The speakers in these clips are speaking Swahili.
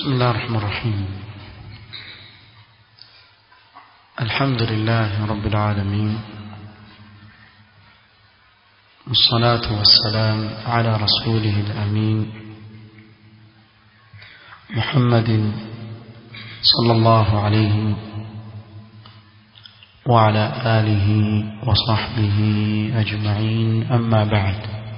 بسم الله الرحمن الرحيم الحمد لله رب العالمين والصلاة والسلام على رسوله الأمين محمد صلى الله عليه وعلى آله وصحبه أجمعين أما بعد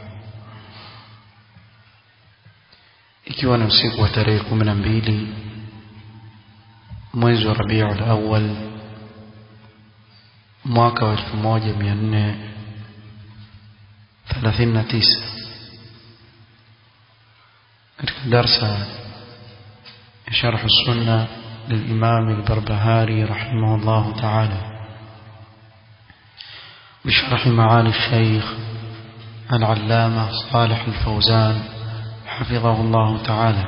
ikiwa ni usiku wa tarehe kumi na mbili mwezi wa Rabiul Awwal mwaka wa elfu moja mia nne thelathini na tisa katika darsa ya sharh sunna للإمام البربهاري رحمه الله تعالى بشرح معالي الشيخ العلامة صالح الفوزان حفظه الله تعالى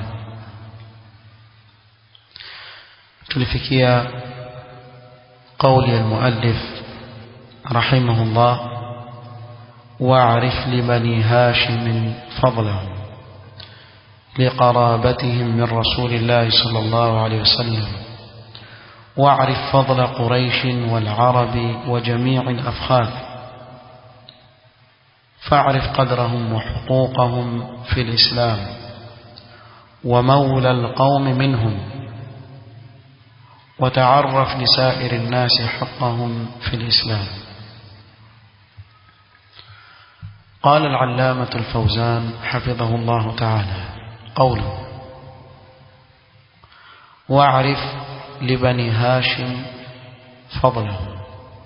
تلفكيا قول المؤلف رحمه الله واعرف لبني هاشم فضلهم لقرابتهم من رسول الله صلى الله عليه وسلم واعرف فضل قريش والعرب وجميع الأفخاذ فاعرف قدرهم وحقوقهم في الإسلام ومولى القوم منهم وتعرف لسائر الناس حقهم في الإسلام قال العلامة الفوزان حفظه الله تعالى قوله واعرف لبني هاشم فضلهم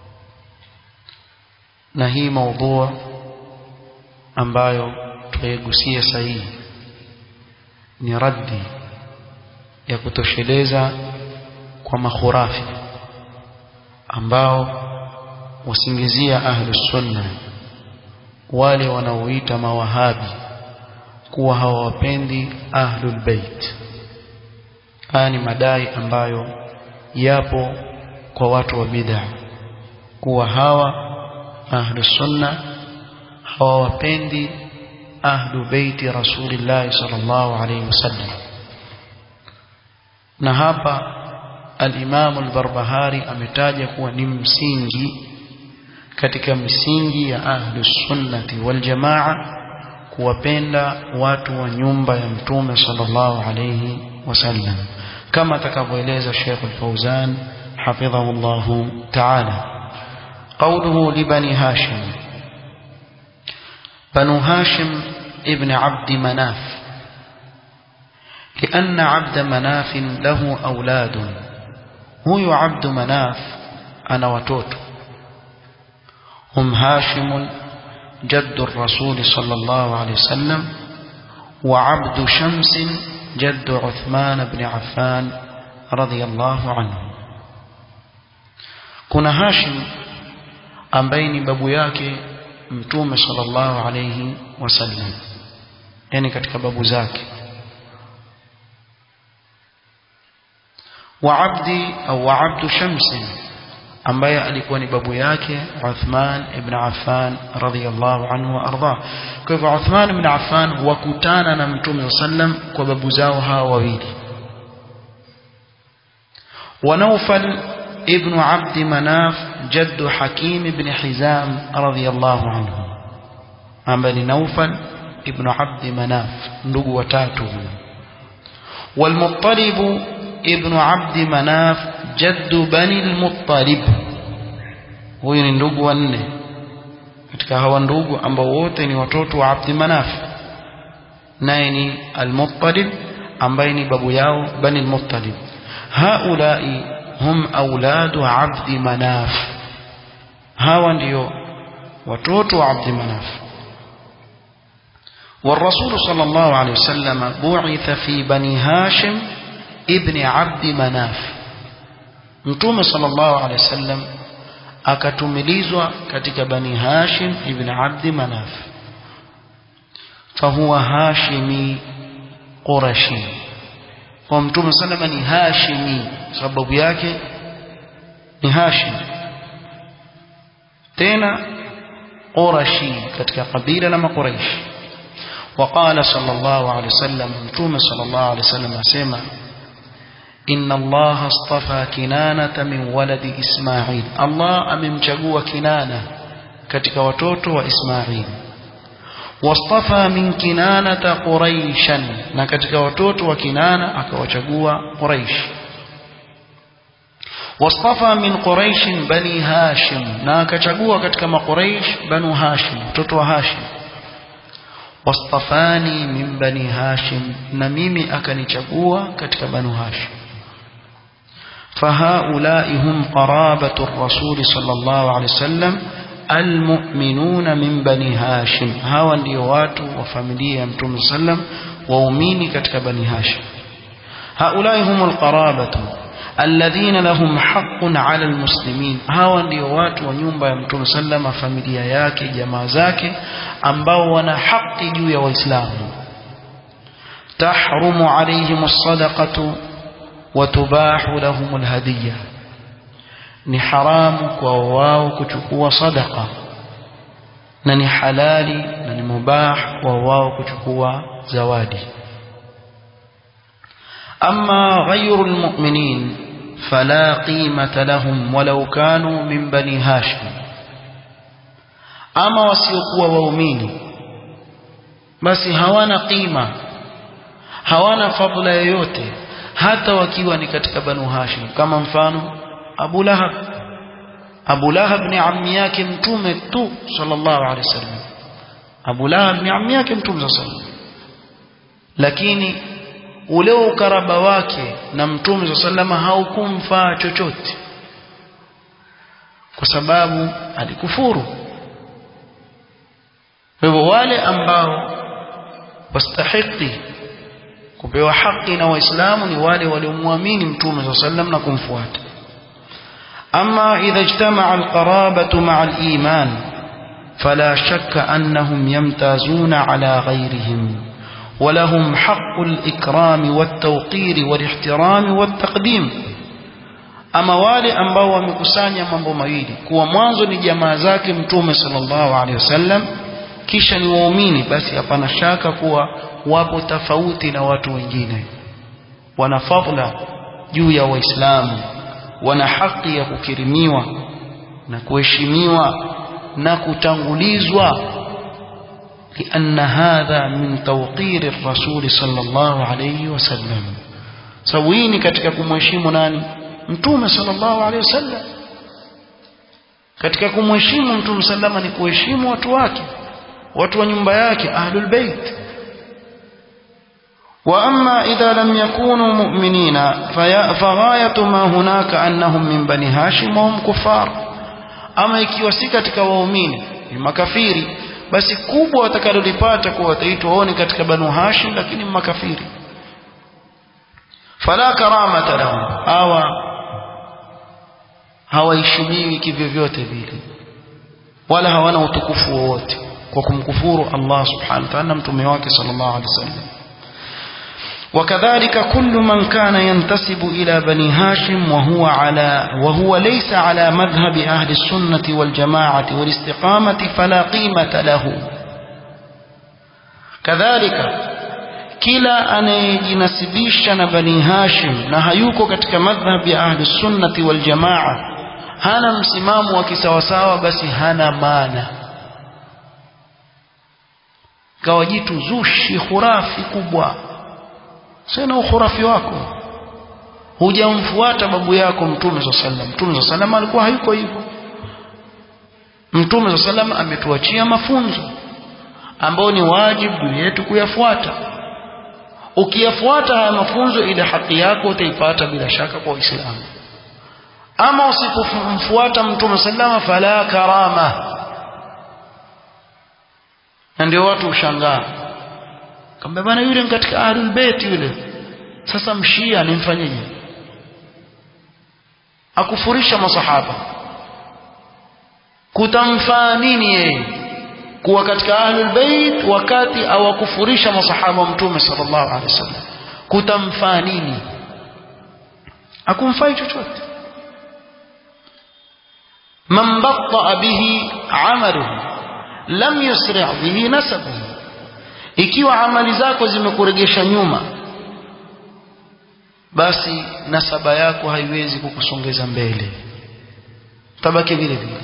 نهي موضوع ambayo tuyagusia sahihi ni raddi ya kutosheleza kwa makhurafi ambao wasingizia ahlus sunna wale wanaoita mawahabi kuwa hawawapendi ahlul bait haya ni madai ambayo yapo kwa watu wa bid'a kuwa hawa ahlus sunna hawawapendi ahlu beiti rasulillah sallallahu alayhi wasallam na hapa al-Imam al-Barbahari ametaja kuwa ni msingi katika misingi ya ahlu sunnati wal jamaa kuwapenda watu wa nyumba ya mtume sallallahu alayhi wasallam kama atakavyoeleza Sheikh al-Fauzan hafidhahu Allah ta'ala قوله لبني هاشم بنو هاشم ابن عبد مناف لأن عبد مناف له أولاد هو عبد مناف أنا وتوت هم هاشم جد الرسول صلى الله عليه وسلم وعبد شمس جد عثمان بن عفان رضي الله عنه كنا هاشم أمبين بابو yake mtume sallallahu alayhi wasallam yani katika babu zake wa abdi au abdu shamsi ambaye alikuwa ni babu yake Uthman ibn Affan radhiyallahu anhu wa arda kwa hivyo Uthman ibn Affan wakutana na mtume sallam kwa babu zao hawa wawili wa Nawfal ابن عبد مناف جد حكيم بن حزام رضي الله عنه أما نوفل ابن عبد مناف ndugu watatu والمطلب ابن عبد مناف جد بني المطلب huyu ni ndugu wanne katika hawa ndugu ambao wote ni watoto wa Abd Manaf naye ni al-Muttalib ambaye ni babu yao Bani al-Muttalib haulai hum auladu abdi manaf hawa ndio watoto wa abdi manaf والرسول صلى الله عليه وسلم بعث في بني هاشم ابن عبد مناف متوم صلى الله عليه وسلم akatumilizwa katika bani hashim ibn abd manaf fahuwa hashimi qurashi kwa mtume salama ni hashimi sababu yake ni hashim tena qurashi katika kabila la makuraish وقال صلى الله عليه وسلم متوم صلى الله عليه وسلم اسمع inna allaha astafa kinanata min waladi ismail allah amemchagua kinana katika watoto wa ismail wastafa min kinanata quraishan na katika watoto wa kinana akawachagua quraish wastafa min quraish bani hashim na akachagua katika maquraish banu hashim watoto wa hashim wastafani min bani hashim na mimi akanichagua katika banu hashim فهؤلاء هم قرابة الرسول صلى الله عليه وسلم المؤمنون من بني هاشم هاو ndio watu wa familia ya Mtume sallam waumini katika bani hashim هؤلاء هم القرابة الذين لهم حق على المسلمين hawa ndio watu wa nyumba ya Mtume sallam familia yake jamaa zake ambao wana haki juu ya waislamu tahrumu alayhim as-sadaqatu wa tubahu lahum al-hadiyya ni haramu kwa wao kuchukua sadaqa na ni halali na ni mubah kwa wao kuchukua zawadi أما غير المؤمنين فلا قيمة لهم ولو كانوا من بني هاشم أما وسيقوا وأميني بس هوانا قيمة هوانا فضل يوتي hata wakiwa ni katika banu hashim kama mfano abu lahab abu lahab ni ammi yake mtume tu sallallahu alaihi wasallam abu lahab ni ammi yake mtume sallallahu alaihi wasallam lakini ule ukaraba wake na mtume sa salama haukumfaa chochote kwa sababu alikufuru kwa hivyo wale ambao wastahiki kupewa haki na waislamu ni wale waliomwamini mtume sa sallam na kumfuata ama idha ijtamaa alqarabatu maa aliman fala shakka annahum yamtazuna ala ghayrihim ولهم حق الإكرام والتوقير والاحترام والتقديم ama wale ambao wamekusanya mambo mawili kuwa mwanzo ni jamaa zake mtume sallallahu alaihi wasallam kisha ni waumini basi hapana shaka kuwa wapo tofauti na watu wengine wana fadla juu ya waislamu wana haki ya kukirimiwa na kuheshimiwa na kutangulizwa لأن هذا من توقير الرسول صلى الله عليه وسلم سويني katika kumheshimu nani mtume sallallahu alaihi wasallam katika kumheshimu mtume sallama ni kuheshimu watu wake watu wa nyumba yake ahlul bait واما اذا لم يكونوا مؤمنين فغايه ما هناك انهم من بني هاشم وهم كفار اما ikiwa si katika waumini ni makafiri basi kubwa watakalolipata kuwa wataitwa wao ni katika banu hashim lakini makafiri fala karamata lahum hawa hawaheshimiwi kivyovyote vile wala hawana utukufu wowote kwa kumkufuru Allah subhanahu wa ta'ala mtume wake sallallahu alaihi wasallam وكذلك كل من كان ينتسب إلى بني هاشم وهو على وهو ليس على مذهب أهل السنة والجماعة والاستقامة فلا قيمة له كذلك kila anayejinasibisha na bani hashim na hayuko katika madhhab ya ahli sunnati wal jamaa hana msimamo wa kisawasawa basi hana maana kawa jitu zushi khurafi kubwa sina ukhurafi wako hujamfuata babu yako mtume swalla sallam mtume swalla sallam alikuwa hayuko hivyo mtume swalla sallam ametuachia mafunzo ambao ni wajibu juu yetu kuyafuata ukiyafuata haya mafunzo ile haki yako utaipata bila shaka kwa Uislamu ama usipomfuata mtume sallama fala karama na ndio watu ushangaa kamba bana yule katika ahlul bait yule sasa mshia nimfanyeje akufurisha masahaba kutamfaa nini yeye kuwa katika ahlul bait wakati awakufurisha masahaba mtume sallallahu alaihi wasallam kutamfaa nini akumfai chochote man batta bihi amaluhu lam yusri bihi nasabuhu ikiwa amali zako zimekuregesha nyuma basi nasaba yako haiwezi kukusongeza mbele tabaki vile vile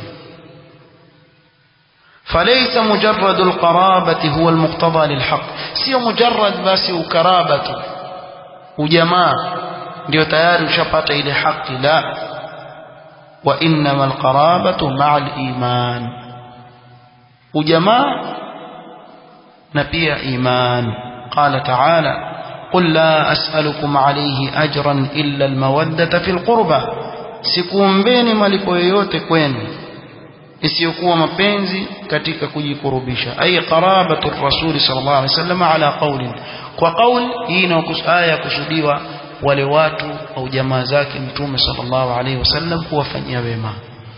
فليس مجرد القرابة هو المقتضى للحق sio mujarrad basi ukarabatu ujamaa ndio tayari ushapata ile haki la wa innama alqarabatu ma'a aliman ujamaa na pia iman qala ta'ala قل لا أسألكم عليه أجرا إلا المودة في القربى sikuombeni malipo yoyote kwenu isiyokuwa mapenzi katika kujikurubisha ay qarabatu rasuli sallallahu alaihi wasallam ala qawlin kwa qawl hii aya kusudiwa wale watu au jamaa zake mtume sallallahu alaihi wasallam kuwafanyia wema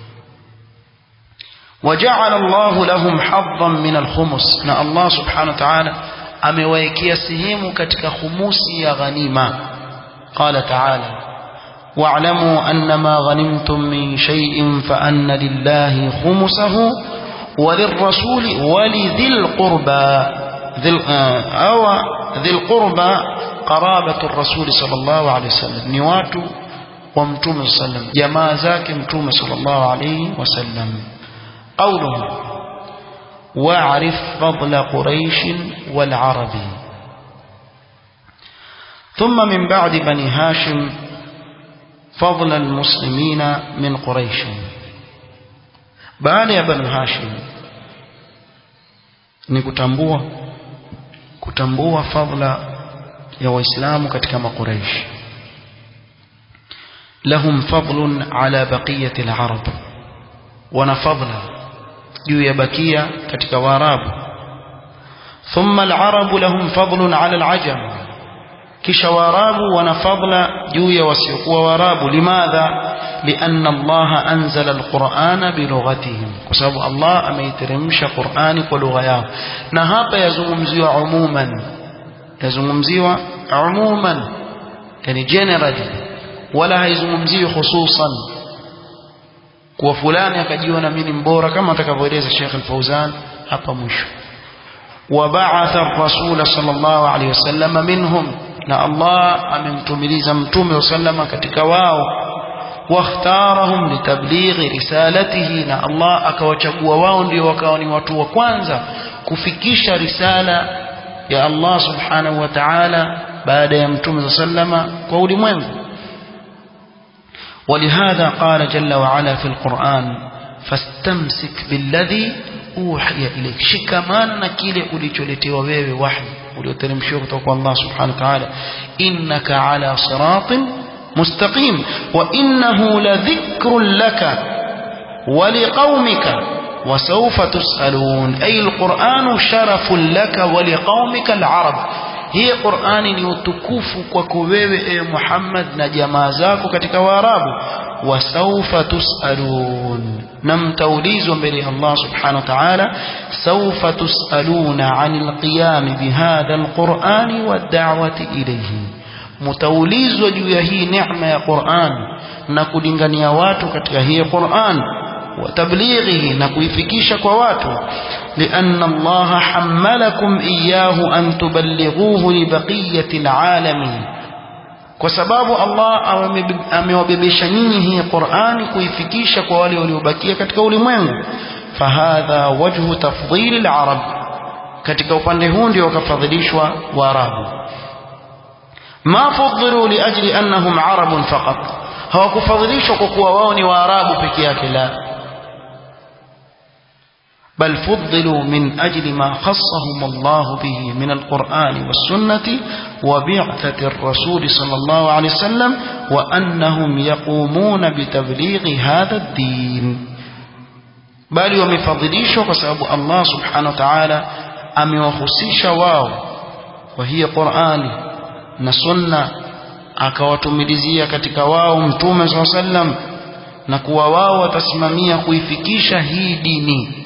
وجعل الله لهم حظا من الخمس na Allah subhanahu wa ta'ala amewaekea sehemu katika khumusi ya ghanima qala ta'ala واعلموا أن ما غنمتم من شيء فأن لله خمسه وللرسول ولذي القربى ذي أو ذي القربى قرابة الرسول صلى الله عليه وسلم نوات ومتوم صلى الله عليه وسلم جماع ذاك متوم صلى الله عليه وسلم قوله واعرف فضل قريش والعرب ثم من بعد بني هاشم فضل المسلمين من قريش baada ya banu hashim ni kutambua kutambua fadla ya waislamu katika makuraish lahum fadlun ala baqiyati alarab wana fadla juu ya bakia katika waarabu thumma alarabu lahum fadlun ala alajam kisha waarabu wana fadla juu ya wasiokuwa waarabu limadha lianna allaha anzala alqur'ana bilughatihim kwa sababu allah ameiteremsha qur'ani kwa lugha yao na hapa yazungumziwa umuman yazungumziwa umuman yani generally wala haizungumziwi hususan kuwa fulani akajiona mimi mbora kama atakavyoeleza Sheikh Al-Fauzan hapa mwisho وبعث الرسول صلى الله عليه وسلم منهم na Allah amemtumiliza mtume wa sallama katika wao واختارهم لتبليغ رسالته na Allah akawachagua wao ndio wakawa ni watu wa kwanza kufikisha risala ya Allah subhanahu wa ta'ala baada ya mtume wa sallama kwa ulimwengu ولهذا قال جل وعلا في القرآن فاستمسك بالذي أوحي إليك شكمان نكيل أولي وبيبي وحي ulioteremshiwa kutoka kwa Allah subhanahu wa ta'ala innaka ala siratin mustaqim wa innahu ladhikrun laka wa liqaumika wa sawfa tusalun ay alquran sharafun laka wa liqaumika alarab hii qurani ni utukufu kwako wewe e Muhammad na jamaa zako katika waarabu wa sawfa tusalun na mtaulizwa mbele ya Allah subhanahu wa ta'ala sawfa tusaluna anil qiyam bihadha alquran wad'awati ilayhi mtaulizwa juu ya hii neema ya Qur'an na kulingania watu katika hii Qur'an وتبليغه نكويفكيش كواتو لأن الله حملكم إياه أن تبلغوه لبقية العالم وسباب الله amewabebesha nyinyi hii Qur'ani kuifikisha kwa wale waliobakia katika ulimwengu fahadha wajhu tafdhil al-arab katika upande huu ndio wakafadhilishwa waarabu ma fudhilu liajli annahum arabun faqat hawakufadhilishwa kwa kuwa wao ni waarabu peke yake la بل فضلوا من أجل ما خصهم الله به من القرآن والسنة وبعثة الرسول صلى الله عليه وسلم وأنهم يقومون بتبليغ هذا الدين بل ومفضليش وسبب الله سبحانه وتعالى أم وخصيش واو وهي قرآن نسنة akawatumilizia katika wao mtume saa sallam na kuwa wao watasimamia kuifikisha hii dini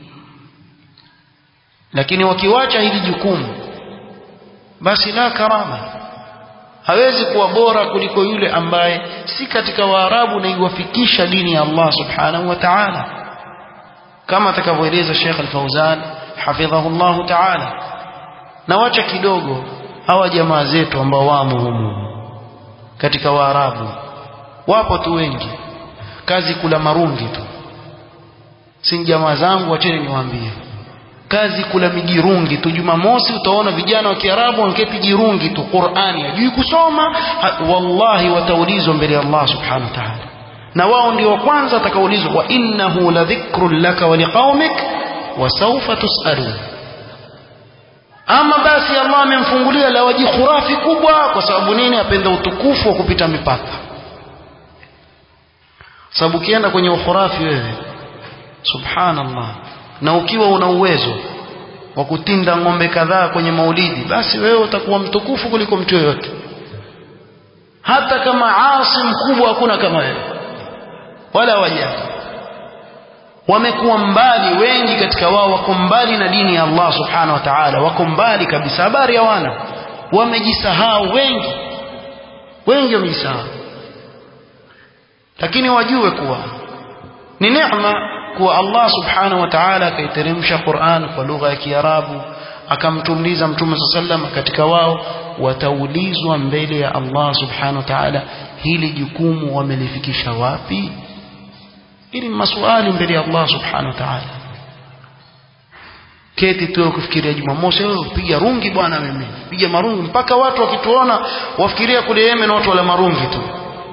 lakini wakiwacha hili jukumu basi la karama hawezi kuwa bora kuliko yule ambaye si katika waarabu na iwafikisha dini ya Allah subhanahu wa ta'ala kama atakavyoeleza Sheikh Al-Fauzan hafidhahu Allah ta'ala na wacha kidogo hawa jamaa zetu ambao wamo humu katika waarabu wapo tu wengi kazi kula marungi tu si jamaa zangu wacheni niwaambie kazi kula mijirungi tu jumamosi utaona vijana wa kiarabu wanketi jirungi tu qurani hajui kusoma ha, wallahi wataulizwa mbele ya allah subhanahu wa ta'ala na wao ndio wa kwanza watakaulizwa wa innahu ladhikrun laka wa liqaumik wa sawfa tusalun ama basi allah amemfungulia lawaji khurafi kubwa kwa sababu nini apenda utukufu wa kupita mipaka sababu ukienda kwenye ukhurafi wewe subhanallah na ukiwa una uwezo wa kutinda ng'ombe kadhaa kwenye maulidi basi wewe utakuwa mtukufu kuliko mtu yoyote hata kama asi mkubwa hakuna kama wewe wala wajali wamekuwa mbali wengi katika wao wako mbali na dini ya Allah subhanahu wa ta'ala wako mbali kabisa habari hawana wamejisahau wengi wengi wamejisahau lakini wajue kuwa ni neema kuwa Allah subhanahu wa ta'ala akaiteremsha Qur'an kwa lugha ya Kiarabu akamtumliza Mtume sallam katika wao wataulizwa mbele ya Allah subhanahu wa ta'ala hili jukumu wamelifikisha wapi ili maswali mbele ya Allah subhanahu wa ta'ala keti tu kufikiria Jumamosi wewe piga rungi bwana mimi piga marungi mpaka watu wakituona wafikiria kule Yemen watu wala marungi tu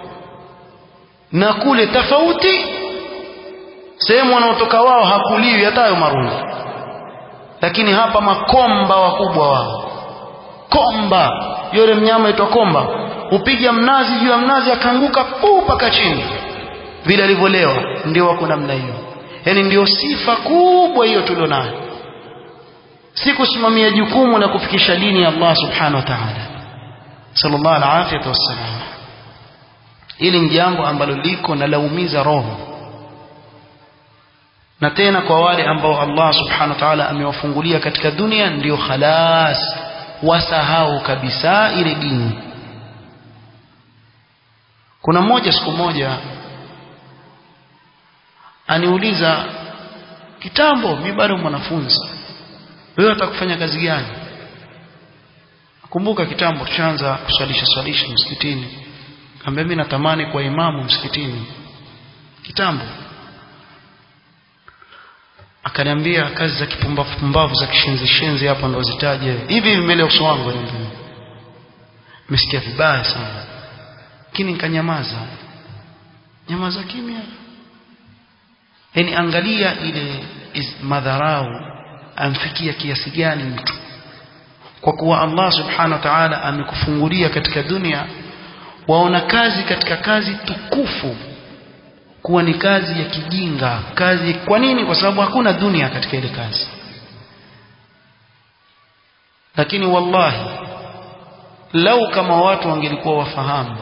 na kule tofauti sehemu wanaotoka wao hakuliwi hata hayo marungi lakini hapa makomba wakubwa wao komba yule mnyama aitwa komba upiga mnazi juu ya mnazi akaanguka puu paka chini vile alivyolewa ndio wako namna hiyo yani ndio sifa kubwa hiyo tulionayo si kusimamia jukumu la kufikisha dini ya Allah subhanahu wa ta'ala sallallahu alaihi wasallam ili ni jambo ambalo liko na laumiza roho na tena kwa wale ambao Allah subhanahu wa ta'ala amewafungulia katika dunia ndio khalas wasahau kabisa ile dini kuna mmoja siku moja aniuliza kitambo mi bado mwanafunzi wewe atakufanya kazi gani kumbuka kitambo tushaanza kuswalisha swalisha msikitini kaambia mimi natamani kwa imamu msikitini kitambo akaniambia kazi za kipumbavu pumbavu za kishenzi shenzi hapa ndo zitaje hivi mbele ya uso wangu niambia nimesikia vibaya sana lakini nikanyamaza nyamaza kimya yani angalia ile madharau amfikia kiasi gani mtu kwa kuwa Allah subhanahu wa ta'ala amekufungulia katika dunia waona kazi katika kazi tukufu kuwa ni kazi ya kijinga kazi kwa nini kwa sababu hakuna dunia katika ile kazi lakini wallahi lau kama watu wangelikuwa wafahamu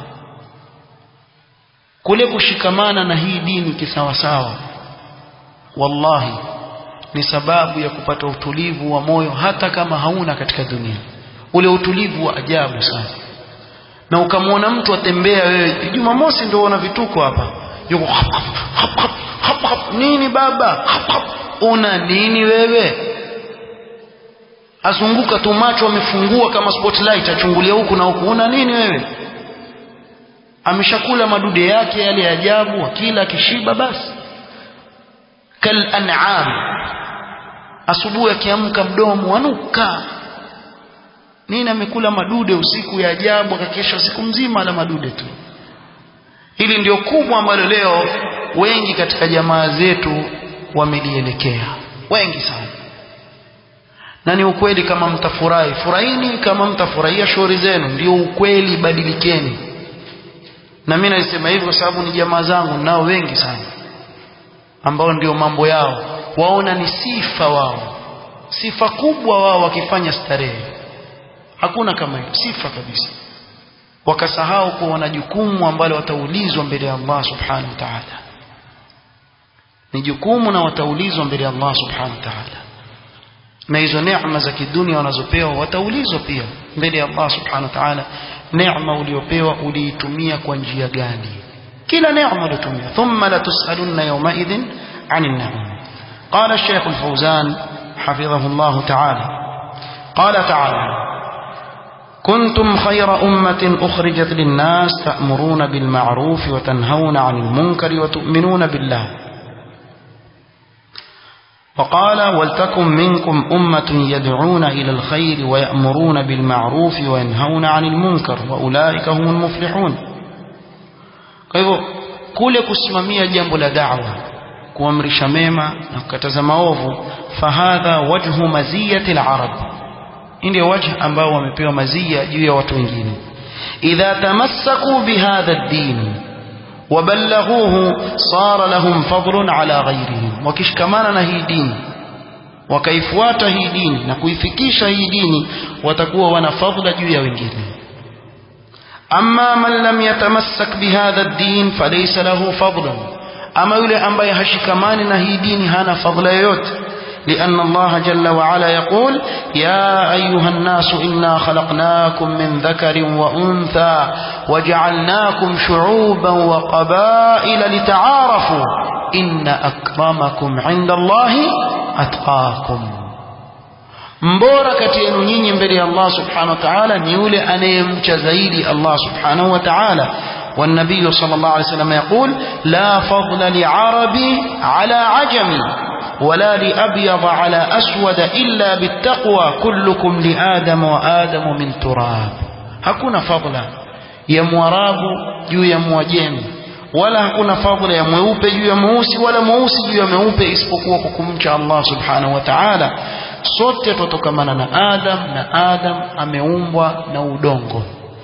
kule kushikamana na hii dini kisawasawa wallahi ni sababu ya kupata utulivu wa moyo hata kama hauna katika dunia ule utulivu wa ajabu sana na ukamwona mtu atembea wewe Jumamosi ndio una vituko hapa yuko hap, hap, hap, hap, hap, hap. nini baba hap, hap. una nini wewe azunguka tu macho amefungua kama spotlight achungulia huku na huku una nini wewe ameshakula madude yake yale ya ajabu akila akishiba basi kal an'am asubuhi akiamka mdomo anuka nini amekula madude usiku ya ajabu akakesha usiku mzima ala madude tu hili ndio kubwa ambalo leo wengi katika jamaa zetu wamelielekea wengi sana na ni ukweli kama mtafurahi furahini kama mtafurahia shughuli zenu ndio ukweli badilikeni na mimi nasema hivyo kwa sababu ni jamaa zangu nao wengi sana ambao ndio mambo yao waona ni sifa wao sifa kubwa wao wakifanya starehe hakuna kama hiyo sifa kabisa wakasahau kuwa wana jukumu ambalo wataulizwa mbele ya Allah subhanahu wa ta'ala ni jukumu na wataulizwa mbele ya Allah subhanahu wa ta'ala na hizo neema za kidunia wanazopewa wataulizwa pia mbele ya Allah subhanahu wa ta'ala neema uliopewa uliitumia kwa njia gani kila neema uliyotumia thumma la tusalunna yawma idhin 'anil na'im قال الشيخ الفوزان حفظه الله تعالى قال تعالى كنتم خير أمة أخرجت للناس تأمرون بالمعروف وتنهون عن المنكر وتؤمنون بالله وقال ولتكن منكم أمة يدعون إلى الخير ويأمرون بالمعروف وينهون عن المنكر وأولئك هم المفلحون فهو kule kusimamia jambo la da'wa kuamrisha mema na kukataza maovu fahadha wajhu maziyati al-arab ndio wajh ambao wamepewa mazia juu ya watu wengine idha tamassaku bihadha ad-din وبلغوه صار لهم فضل على غيرهم wakishikamana na hii dini wakaifuata hii dini na kuifikisha hii dini watakuwa wana fadhila juu ya wengine amma man lam yatamassak bihadha ad-din falaysa lahu fadlun ama yule ambaye hashikamani na hii dini hana fadhila yoyote لأن الله جل وعلا يقول يا أيها الناس إنا خلقناكم من ذكر وأنثى وجعلناكم شعوبا وقبائل لتعارفوا إن أكرمكم عند الله أتقاكم mbora kati yenu nyinyi mbele ya Allah subhanahu wa ta'ala ni yule anayemcha zaidi Allah subhanahu wa ta'ala والنبي صلى الله عليه وسلم يقول لا فضل لعربي على عجمي ولا لأبيض على أسود إلا بالتقوى كلكم لآدم وآدم من تراب hakuna fadla ya mwarabu juu ya mwajemi wala hakuna fadla ya mweupe juu ya mweusi wala mweusi juu ya mweupe isipokuwa kwa kumcha Allah subhanahu wa ta'ala sote tutokamana na Adam na Adam ameumbwa na udongo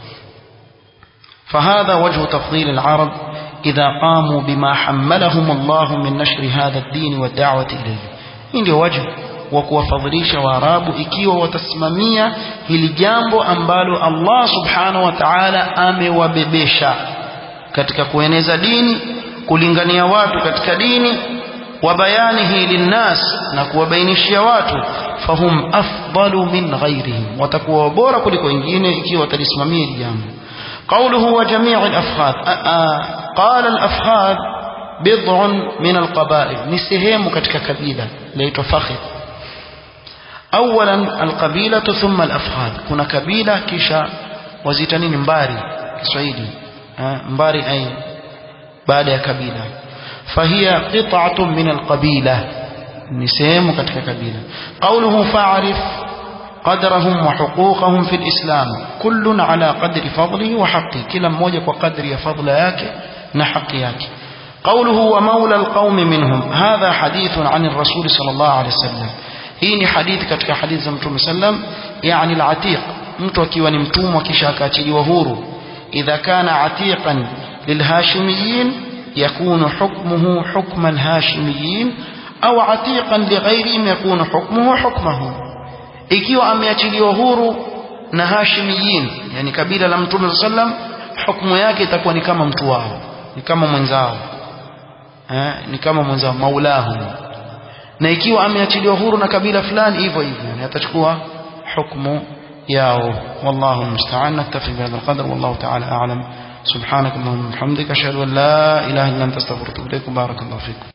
فهذا وجه تفضيل العرب إذا قاموا بما حملهم الله من نشر هذا الدين والدعوة إليه إنه وجه وكوفضليش وارابو ikiwa watasimamia hili jambo ambalo Allah subhanahu wa ta'ala amewabebesha katika kueneza dini kulingania watu katika dini wa bayanihi linnas na kuwabainishia watu fahum afdalu min ghairihim watakuwa bora kuliko wengine ikiwa watalisimamia hili jambo قوله وجميع الأفخاذ قال الأفخاذ بضع من القبائل نسهم كتك كبيلة ليت فخذ أولا القبيلة ثم الأفخاذ كنا كبيلة كيشا وزيتنين مباري كسويدي مباري أي بعد كبيلة فهي قطعة من القبيلة نسهم كتك كبيلة قوله فاعرف قدرهم وحقوقهم في الإسلام كل على قدر فضله وحقه كلا مmoja kwa kadri ya fadla yake na haki yake قوله ومولى القوم منهم هذا حديث عن الرسول صلى الله عليه وسلم hii ni hadithi katika hadithi za mtume sallam yani al-atiq mtu akiwa ni mtumwa kisha akaachiliwa huru idha kana atiqan lilhashimiyin yakunu hukmuhu hukma al-hashimiyin au atiqan lighayrihim yakunu hukmuhu hukmahum ikiwa ameachiliwa huru na hashimiyin yani kabila la mtume sallam hukumu yake itakuwa ni kama mtu wao ni kama mwenzao eh, ni kama mwenzao maulahu na ikiwa ameachiliwa huru na kabila fulani hivyo hivyo yani atachukua hukumu yao wallahu musta'an naktafi bihadha alqadr wallahu ta'ala a'lam سبحانك اللهم وبحمدك اشهد ان لا اله الا انت استغفرك واتوب اليك بارك الله فيكم